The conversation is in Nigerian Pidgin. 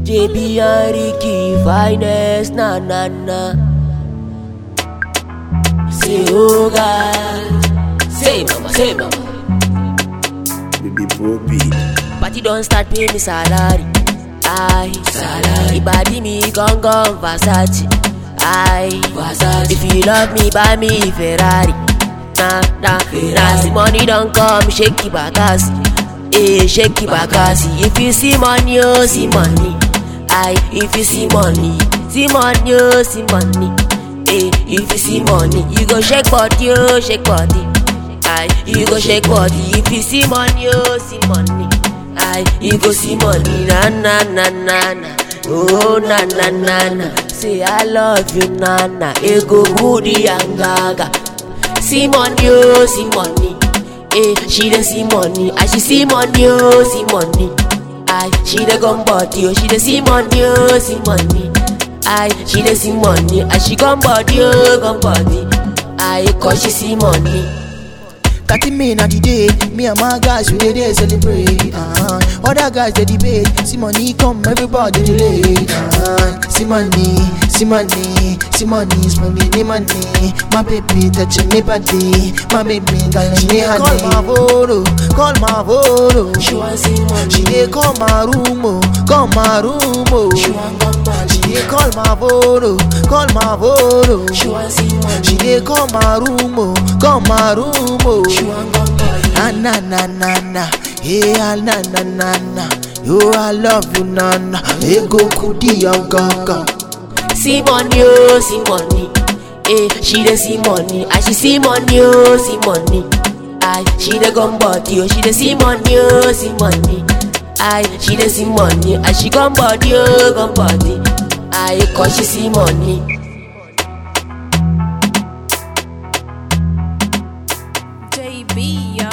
JB and Ricky finest na na na. Say oh God, say mama, say mama. Baby Bobby. Party don't start pay me salary. Aye, salary. Ibadi me gone gone Versace. Aye, Versace. If you love me, buy me Ferrari. Nah, nah, nah. See money don't come, shake it bakasi. Eh, shake it bakasi. If you see money, oh, see money. Aye, if you see money, see money, oh, see money. Eh, if you see money, you go shake body, oh, shake body. Aye, you go shake body if you see money, oh, see money. Aye, you go see money, na na na na na. Oh na na na na. Say I love you, na na. Ego goody and gaga. See money, oh, see money. Eh, she dey see money, and she see money, oh, see money. Aye, she dey gum body, oh, she dey see money, oh, see money. Aye, she dey see money, and she gum body, oh, gum body. Aye, cause she see money. 30 men at the day, me and my guys we dey there celebrate. Uh, other guys they debate, see money come, everybody delay. Uh, see money, see money, see money, see money, need money. My baby touching me body, my baby girl she dey call my photo, call my photo. She want see money. She dey call my room, oh, call my room, oh. She want come back. She dey call my photo, call my photo. She want see money. She dey call my room, oh, call my room, oh. She want come back. Ah, na na na na, hey ah, na na na na, yo I love you na na, ego kudi ya gaga. See money, oh, see money. Eh, she dey see money, and she see money, oh, see money. Aye, she dey gum body, oh, she dey see money, oh, see money. Aye, she dey see money, and she gum body, oh, gum body. Aye, cause she see money. JB, yo.